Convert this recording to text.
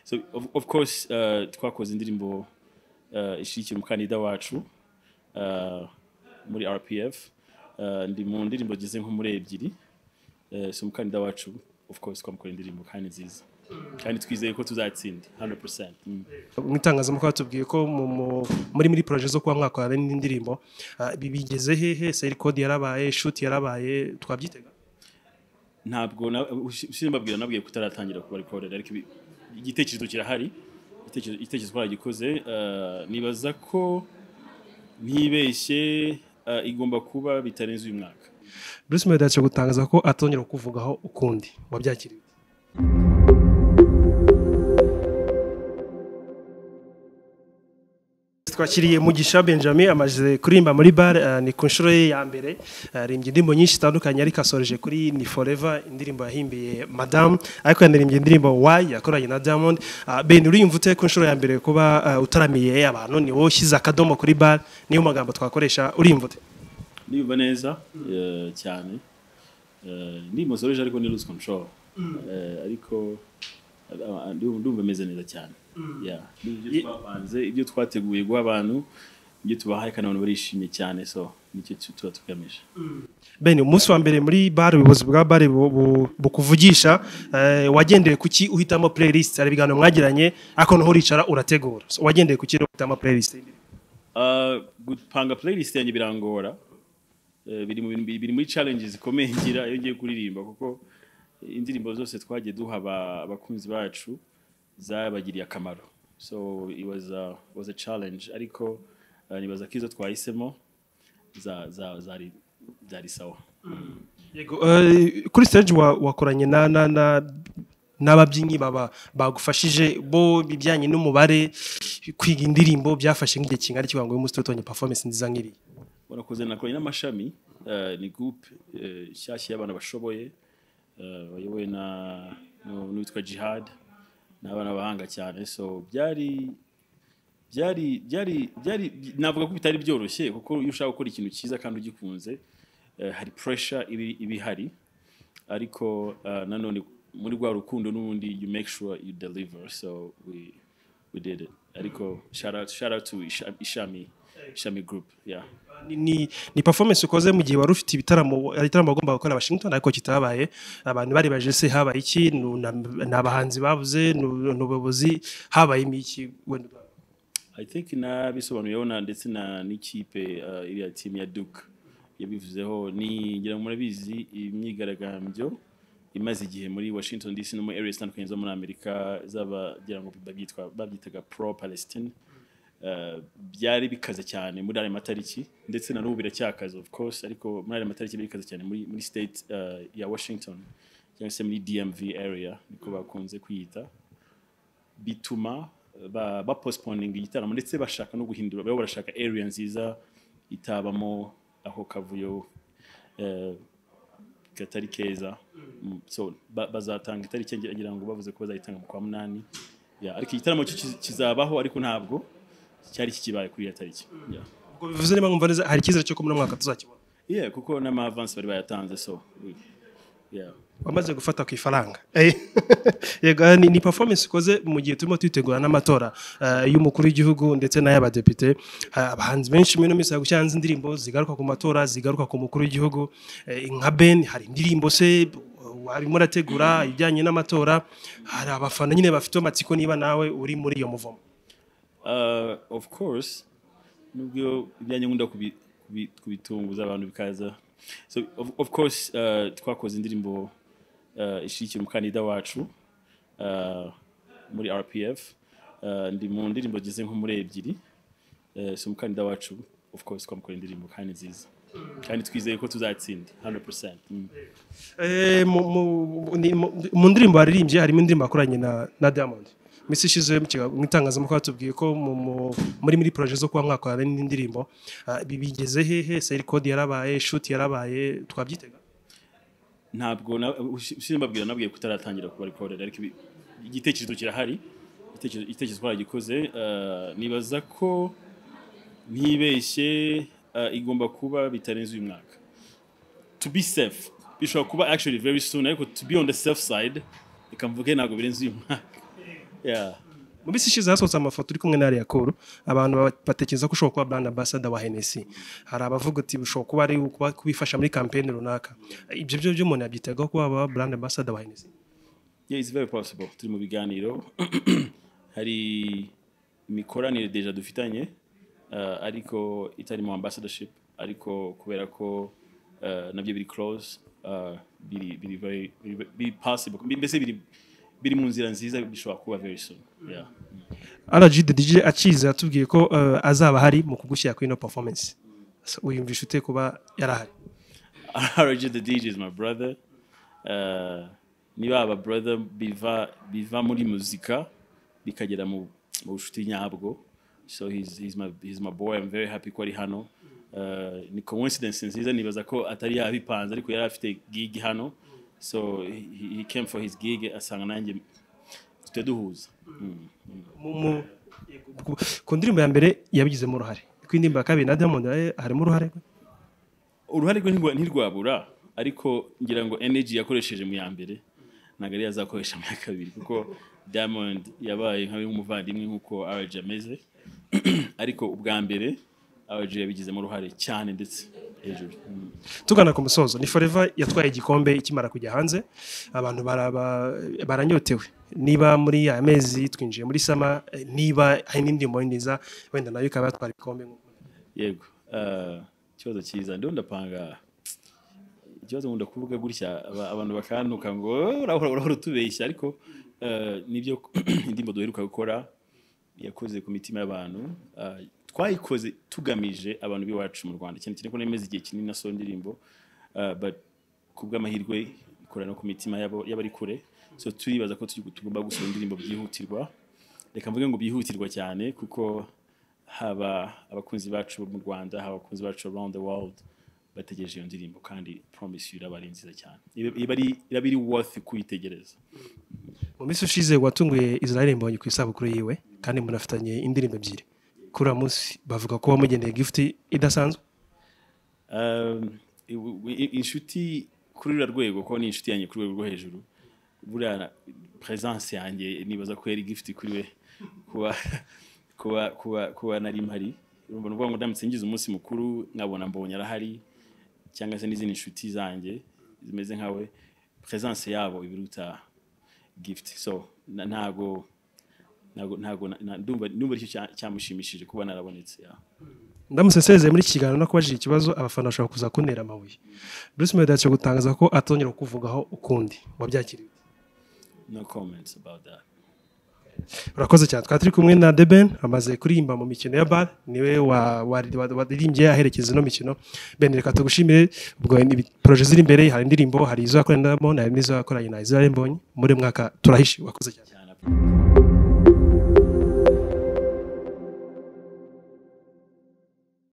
so of, of course uh, twakoze indirimbo uh, ishyigikiye umukandida wacu uh, muri rpf uh, ndi mu ndirimbo ageze nko muri ebyiri uh, si umukandida wacu of course twamukoreye indirimbo kandi nziza kandi twizeye ko tuzatsinda 100% mm. mu itangazamakuru batubwiye ko mu- mu- muri muri poroje zo kuba mwakorana n'indi ndirimbo ah, bi- bigeze hehe seri kode yarabaye shuti yarabaye twabyitega ntabwo na- ushi- ushize mbabwira nabwiye kutaratangira kuba recorded ariko ibi- igitekerezo kirahari igitekerezo igitekerezo baragikoze eh, nibaza ko ntibeshye eh, igomba kuba bitarenze uyu mwaka bruce melody yacu gutangaza ko atongera kukuvugaho ukundi wabyakiriye twakiriye mugisha benjamin amaze kuririmba muri bare eh, ni ku nshuro ye ya mbere aririmbye indirimbo nyinshi zitandukanye ariko asoreje kuri ni forever indirimbo yahimbiye madamu ariko yanarimbye indirimbo wayi yakoranye na diamond Ah, ben uriyumva ute ku nshuro ya mbere kuba eh, utaramiye abantu ni wowe ushyize akadomo kuri bare niyo magambo twakoresha uriyumva ute niyumva neza eh, cyane Eh, ndi musoreje ariko ni lose control Eh, ariko eh, ah, ndumva ndumva meze neza cyane Yeah. Ni ibyo twapanze ibyo twateguye guha abantu ibyo tubahaye kandi abantu barishimye cyane so nicyo tu- tuba tugamije Ben umunsi wa mbere muri bare ubuyobozi bwa bare bu- bu- bukuvugisha eh, wagendeye kuki uhitamo playlist hari ibiganiro mwagiranye ariko noho uricara urategura So, wagendeye kuki rero uhitamo playlist Uh, gupanga playlist yanjye birangora Eh, biri mu bintu biri muri challenges zikomeye ngira iyo ngiye kuririmba kuko indirimbo zose twagiye duha aba- abakunzi bacu zabagiriye akamaro so it was a, was a challenge ariko uh, nibaza ko izo twahisemo za- za- zari zari sawa Yego eh, kuri stage wa- wakoranye na na na n'ababyinnyi baba bagufashije bo bijyanye n'umubare kwiga indirimbo byafashe nk'igihe kingana iki kugira ngo uyu munsi tutonye performance nziza nk'iriya warakoze nakoranye n'amashami eh, ni group eh, nshyashya y'abana bashoboye eh, bayobowe na nu- n'uwitwa jihad ni abana bahanga cyane so byari byari byari byari navuga ko bitari byoroshye kuko iyo ushaka gukora ikintu cyiza kandi ugikunze eh, hari pressure ibi iba ihari ariko eh, nanone muri rwa rukundo n'ubundi you make sure you deliver so we we did it ariko shout out shout out to Isha- ishami ishami group yeah Ni- ni, ni performance ukoze mu gihe wari ufite ibitaramo hari igitaramo wagombaga gukora Washington ariko kitabaye abantu bari baje se habaye iki nu- na- ni abahanzi bavuze nu- ni ubuyobozi habaye iki wenda ubwawe? I think nabisobanuyeho na ndetse na n'ikipe uh, iriya team ya Duke yabivuzeho ni ngira ngo murabizi imyigaragambyo imaze igihe muri Washington DC no muri area zitandukanye zo muri Amerika zaba ngira ngo babyitwa babyitaga pro Palestine uh, byari bikaze cyane muri ayo matariki ndetse na n'ubu biracyakaze of course ariko muri ayo matariki birikaze cyane muri muri state uh, ya Washington cyangwa se muri DMV area niko bakunze kwiyita bituma ba, ba postponing igitaramo ndetse bashaka no guhindura babo barashaka area nziza itabamo ako kavuyo eh, katari keza Mm, so ba- bazatanga itariki ngira- ngira ngo bavuze ko bazayitanga mu kwa munani yeah, ariko igitaramo cyo kiz- kizabaho ariko ntabwo cyari kikibaye kuri iyo tariki yeah. ubwo bivuze niba nkumva neza hari icyizere cyo ko muri uno mwaka tuzakibona yeah, kuko n'ama avance bari bayatanze so we- yeah. wamaze gufata ku ifaranga Eh, yego eh, ni, ni performance ukoze mu gihe turimo twitegura n'amatora eh, y'umukuru w'igihugu ndetse n'ay'abadepite Eh, abahanzi benshi muri ino minsi bari gushyira hanze indirimbo zigaruka ku matora zigaruka ku mukuru w'igihugu Eh, nka ben hari indirimbo se warimo urategura ibijyanye n'amatora hari abafana nyine bafite amatsiko niba nawe uri muri iyo muvomo uh, of course nubwo ibyanjye nkunda kubi- kubi- kubitunguza abantu bikaza so of, of course uh, twakoze indirimbo uh, ishyigikiye umukandida wacu uh, muri rpf uh, ndi mu ndirimbo ageze nko muri ebyiri uh, so umukandida wacu of course twamukoreye indirimbo kandi nziza kandi twizeye ko tuzatsinda 100% mm. Eh, mu- mu- ni- mu- mu ndirimbo waririmbye harimo indirimbo yakoranye na na diamond iminsi ishize mu kiga- mu itangazamakuru batubwiye ko mu- mu- muri muri poroje zo kuba mwakorana n'indi ndirimbo Ah, bi- bigeze hehe seri kode yarabaye shuti yarabaye twabyitega ntabwo na- ushi- ushize mbabwira nabwiye kutaratangira kuba recorded ariko ibi- igitekerezo kirahari igitekerezo igitekerezo baragikoze eh, nibaza ko ntibeshye eh, igomba kuba bitarenze uyu mwaka to be safe bishobora kuba actually very soon ariko to be on the safe side reka mvuge ntabwo birenze uyu mwaka yeah. mu minsi ishize hasohotse amafoto uri kumwe na Yakuru abantu ba- batekereza ko ushobora kuba brand ambassador wa Hennessy hari abavuga ati ushobora kuba ari ukuba- kubifasha muri campaign runaka ibyo byo by'umuntu yabyitagaho kuba aba brand ambassador wa Hennessy Yeah, it's very possible. Turi mu biganiro hari imikoranire deja dufitanye uh, ariko itari mu ambassadorship ariko kubera ko uh, nabyo biri close uh, biri biri very biri, biri possible Bi- mbese biri biri mu nzira nziza bishobora kuba very soon. Yeah. RGD DJ akiza yatubwiye ko eh, azaba hari mu kugushyira kuri ino performance So, uyumvisha ute kuba yarahari RG the DJ is my brother. Uh, niba aba brother biva biva muri muzika bikagera mu mu bucuti nyabwo. So he's he's my he's my boy. I'm very happy ko ari hano. Uh, ni coincidence nziza nibaza ko atari yabipanze ariko yari afite gig hano. So he, he came for his gig asanga nanjye tujya duhuza. Mu- mu- ku- ku ndirimbo ya mbere yabigizemo uruhare ku indirimbo ya kabiri na Diamond eh, harimo uruhare rwe uruhare rwe ntirwa- ntirwabura ariko ngira ngo energy yakoresheje mu ya mbere ntabwo ariyo azakoresha mu ya kabiri kuko diamond yabaye nka bimwe nk'umuvandimwe nk'uko rg ameze ariko ubwa mbere rg yabigizemo uruhare cyane ndetse hejuru Mm. tugana ku musozo ni forever yatwaye igikombe ikimara kujya hanze abantu baraba- baranyotewe niba muri aya mezi twinjiye muri sama eh, niba hari n'indirimbo nziza wenda nayo ikaba yatwara igikombe nk'uko. yego Ah, ikibazo cyiza ndiho ndapanga ikibazo nkunda kuvuga gutya aba- abantu bakantuka ngo "Oh, urahora urahora utubeshya ariko ah, nibyo indirimbo duheruka gukora yakoze ku mitima y'abantu Ah, twayikoze tugamije abantu b'iwacu mu rwanda cyane cyane ko nemeza igihe kinini na so ndirimbo Ah, but ku bw'amahirwe ikora no ku mitima y'abo- y'abari kure so turibaza ko tugi- tugomba gusohora indirimbo byihutirwa reka mvuge ngo byihutirwa cyane kuko haba abakunzi bacu bo mu rwanda haba abakunzi bacu around the world bategereje iyo ndirimbo kandi promise you iraba ari nziza cyane Iba- iba ari- iraba iri worth kuyitegereza mu minsi ushize watunguye israel mbonye ku isabukuru yiwe kandi munafitanye indirimbo ebyiri kuri uwo munsi bavuga ko wamugeneye gifuti idasanzwe Um, i- i- i- inshuti kuri ruriya rwego ko ni inshuti yanjye ku rwego rwo hejuru buriya presence yanjye nibaza ko yari gift kuri we kuba kuba kuba kuba nari mpari urumva ni ukuvuga ngo ndamutse ngize umunsi mukuru nkabona mbonye arahari cyangwa se n'izindi nshuti zanjye zimeze nkawe presence yabo ibiruta gift so na- ntago ntago ntago na- na- ndumva ndumva aricyo cya- cyamushimishije kuba narabonetse yeah. ndamusesezeye muri iki kiganiro no kubajije ikibazo abafana bashobora kuza kuntera amabuye bruce melody yaje gutangaza ko atongera kukuvugaho ukundi wabyakiriye no comments about that urakoze cyane twari turi kumwe na deben amaze kuririmba mu mikino ya bar niwe wa- wa- wa- waririmbye aherekeza ino mikino ben reka tugushimire ubwo ni poroje ziri imbere hari indirimbo hari izo yakoranye na Diamond hari n'izo yakoranye na israel mbonye muri uyu mwaka turahishe wakoze cyane cyane